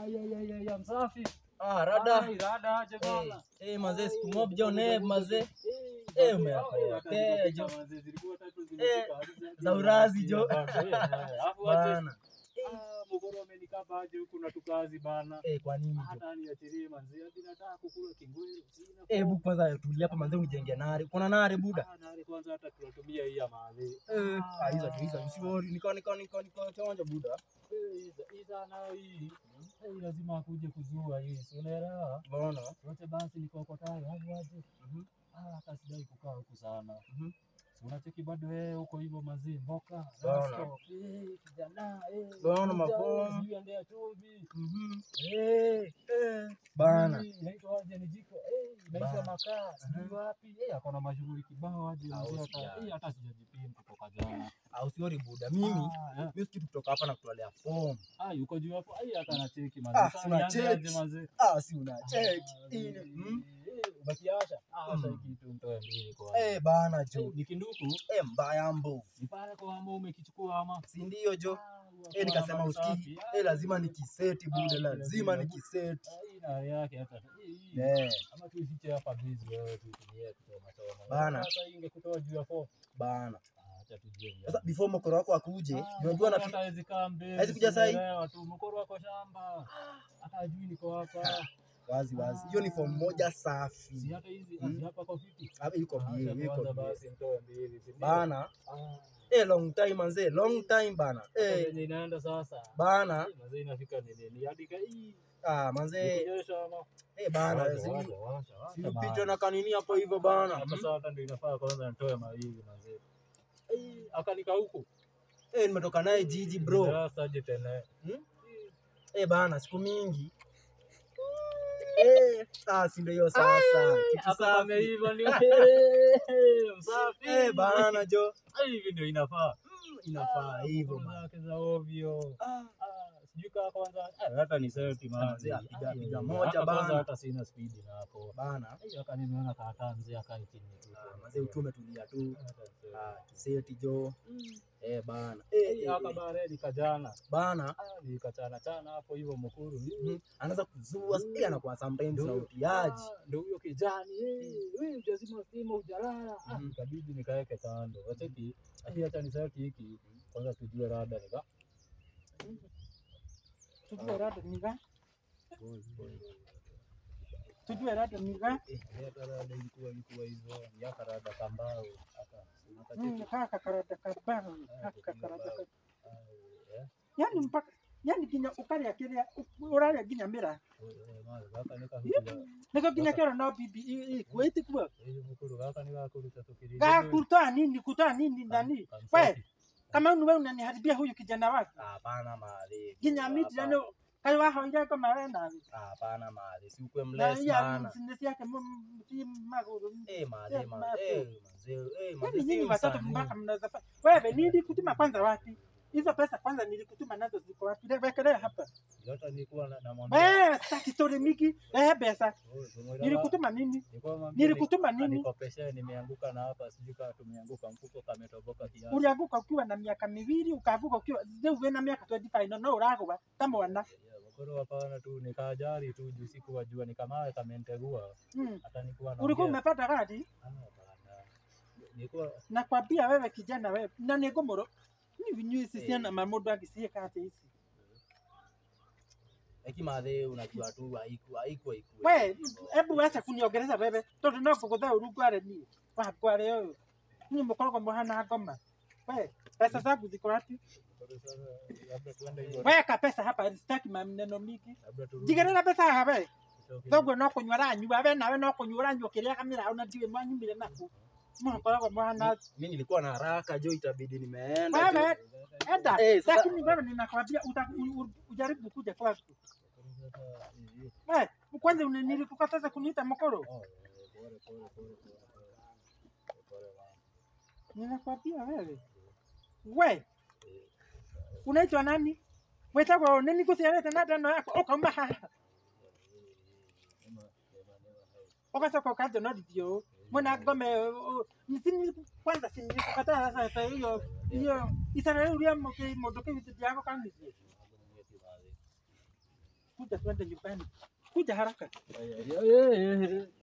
Ay, ay, ay, ay, msafi. Ah, rada. Ai, rada aje bana. Eh, eh, mazee siku mob jo ne mazee. Eh, Eh, mazee, umeapa eh, yote, hata jo. mazee, zilikuwa tatu zimefika, hadi za- za urazi, jo. Bana, eh, eh, alafu aje, Bana. ah, Mogoro amenikaba aje huku na tukazi bana. Eh, kwa nini jo? Hata niachilie manzi, hadi nataka kukula kingwelo, sina Eh, form. bu kwanza tulia hapa mazee unijenge nare. Kuna nare buda. Ah, nari kwanza hata tunatumia hii ya mahali. Eh, ah hizo tu hizo usiwori. Niko niko niko niko chonjo buda. Eh, hiza- hiza nayo hii. Eh, lazima akuje kuzua hii, si unaelewa? Mbona? Wote basi nikokotayo hadi waje. Mhm. Ah, hata sidai kukaa huku sana. Mhm. Si unacheki bado wewe huko hivyo mazee mboka. Bana. Rasto, eh, kijana, eh. Bana, kuja, mafomu. sijui endea chumvi. Mhm. Eh, eh. Bana. Sijui Inaitwa aje ni jiko. Eh, inaitwa Bana. makaa. Sijui wapi. Eh, akona mashughuli kibao aje Ah, mzee hata. usijali. Eh, hata sijajipima kutoka jana. Ah, usiwori buda. Mimi Ah, eh. mimi sikitu kutoka hapa na kutolea form. Ah, yuko juu hapo. Ai, hata anacheki Ah, mazee. Sasa sina nianze cheki. aje mazee. Ah, si una check. Ah, Ile. eh, Mm. eh, Umekiasha? Ah, sasa Mm. hiki kitu nitoe mbili kwa. Eh, bana Eh, jo. ni kinduku. Eh, mbaya mbovu. Ni pale kwa ambao umekichukua ama. Si ndio jo? Ah, huwa Eh, kwa nikasema namba usikii. safi. Ah, Eh, lazima nikiseti buda, Ah, lazima lazima. nikiseti. ah, hii na yake hata. hii, hii. Eh, Ama tuifiche hapa busy wewe tuitumie kutoa matoma. Bana. Sasa hii ingekutoa juu ya four. bana. Ah, acha tujue. Sasa before mkoro wako akuje, Ah, unajua na mkoro hata hawezi kaa mbele. Hawezi kuja saa hii? sielewa tu. Mkoro wako shamba. Hata hajui niko hapa. wazi wazi. Hiyo ni form moja Si safi. hata hizi Mm. si hapa kwa fiti. Hapa yuko Ah, bie, acha yuko kwanza bie. basi nitoe mbili. si ndio? Bana. Ah, Eh, long time manze, long time bana. hata Eh, venye inaenda sasa. bana. Eh, Mazee inafika nini? Ni hadi ka hii. Ah, manze. Nikunyesha ama? Eh, bana. Washa, si- washa, washa, washa, si upite mahali. na kanini hapo hivyo bana. Hapa sasa hata ndio inafaa kwanza nitoe mawili mazee. Eh, akanika huku. Eh, nimetoka naye jiji bro. Sasa aje tena. Eh, bana, siku mingi. Eh, ah, si ndio hiyo sasa. Kitu Hapa safi. ameiva ni msafi. Eh, bana jo. Ah, hivi ndio inafaa. Mm, Inafaa hivyo Mambo bana. zake za ovyo. Ah, Ah, sijui kaa kwanza ah, hata ni selfie man. Mzee apiga- Ah, piga ah, moja hata kwanza bana. hata sina speed na hapo. bana. Ai, hata nimeona kaataa mzee akae chini tu. Ah, Mazee utume tulia tu. Hata mzee. Ah, kiseti jo. Mm. Eh, bana. Ai, Eh, eh, haka eh. baredi kajana. Bana. Ah, nikachana chana hapo hivyo mkuru. Mhm. Anaanza kuzua sijui anakuwa sometimes Ndio na huyo- utiaji. Ah, Ndio huyo kijani. eh, wewe hujazima stima hujalala. Ah, Mhm. ikabidi nikaeke kando. Wacheki. Ai, acha niseti hiki. Kwanza tujue rada nika. tujue rada niga Boy, boy. tujue rada niga Eh, hata rada ilikuwa ilikuwa hivyo. Yaka rada kambao. Hata. Mm, Unakacheki. haka karada kabao Ah, haka kupiga karada bao. ka- Ah, eh. yani mpaka yani ginya ukarĩa kĩrĩa ũrarĩa ginya mĩra Eh, mara, gaka nĩkahutire. nĩko ginya kĩora no bibi kwĩti kuo Eh, mũkũrũ gaka nĩgakũruta tũkĩrĩ- gakutoa nini kutoa nini nani Kam- we kamseti. kama wewe unaniharibia huyu kijana wako Hapana mali. ginya miti yani kai wahoire kama we nawe Hapana mali. Si ukwe na mless iya bana. msinesi yake mti maguru Eh, mali Sema mali. hapo. Eh, mazee. Eh, mazee. yani si nyinyi watatu msanii. mpaka mnaweza fa- wewe nilikutuma kwanza wapi hizo pesa kwanza nilikutuma nazo ziko wapi wekelea hapa Yote nilikuwa na- namwambia, wewe sitaki story mingi eh pesa "Oh, tumwelewa." nilikutuma nini Nilikuwa namwambia nilikutuma ni- nini anikopeshe, nimeanguka na hapa sijui kama tumeanguka mfuko kametoboka kiasi. ulianguka ukiwa na miaka miwili ukaanguka ukiwa rĩu wĩna miaka 25 no ũragũa ta mwana Ya, mũkũrũ hapana tu nikajari tu juu sikuwajua nikamawe kamentegua mm. hata nikuwa ulikuwa umepata gari Ah, bana. Nilikuwa nakwambia wewe kijana wewe na nĩ ngũmũrũ ni vinyu ici Eh. ciana ma mũndũ angĩciĩka atĩa ici Lakini madhe unajua tu haiku haiku haiku. we hebu acha kuniongereza wewe tondũ no ngũgũthe ũru ngware niĩ wa ngware ũyũ niĩ mũkoragwo mũhana ngoma we pesa zangu ziko wapi Kwa sasa labda tuende hivyo. weka pesa hapa sitaki maneno mingi Labda turudi. njigĩrĩra mbeca haha we Tutoke. thoguo no kũnyua ranyua we nawe no kũnyua ũranyua kĩrĩa kamĩra ona ndiũĩ mwanyumire naku mũkoragwo mũhana Mimi nilikuwa na haraka jo itabidi nimeenda. jo. wewe enda Eh, sasa- lakini wewe ninakwambia uta- u- u- ujaribu kuja kwangu Sasa, eh, eh. we kwanza uni- nilikukataza kuniita mkoro Oh, eh, pole, pole, pole, pole, pole. Pole, mama. ninakwambia wewe we unaitwa nani wetagwo nini kuciarĩte na ndano yako ũkauma haha Nema, nema, nema, hai. ũgacoka ũkanjonorothia ũũ mwena ngome ũũ. Nisi- kwanza sinikukataza sasa hiyo hiyo itara rĩu rĩa mũkĩ- mũndũ kĩu ndiagũkanirie Mambo ni yetu, mali. kuja twende nyumbani kuja haraka Eh, eh, eh.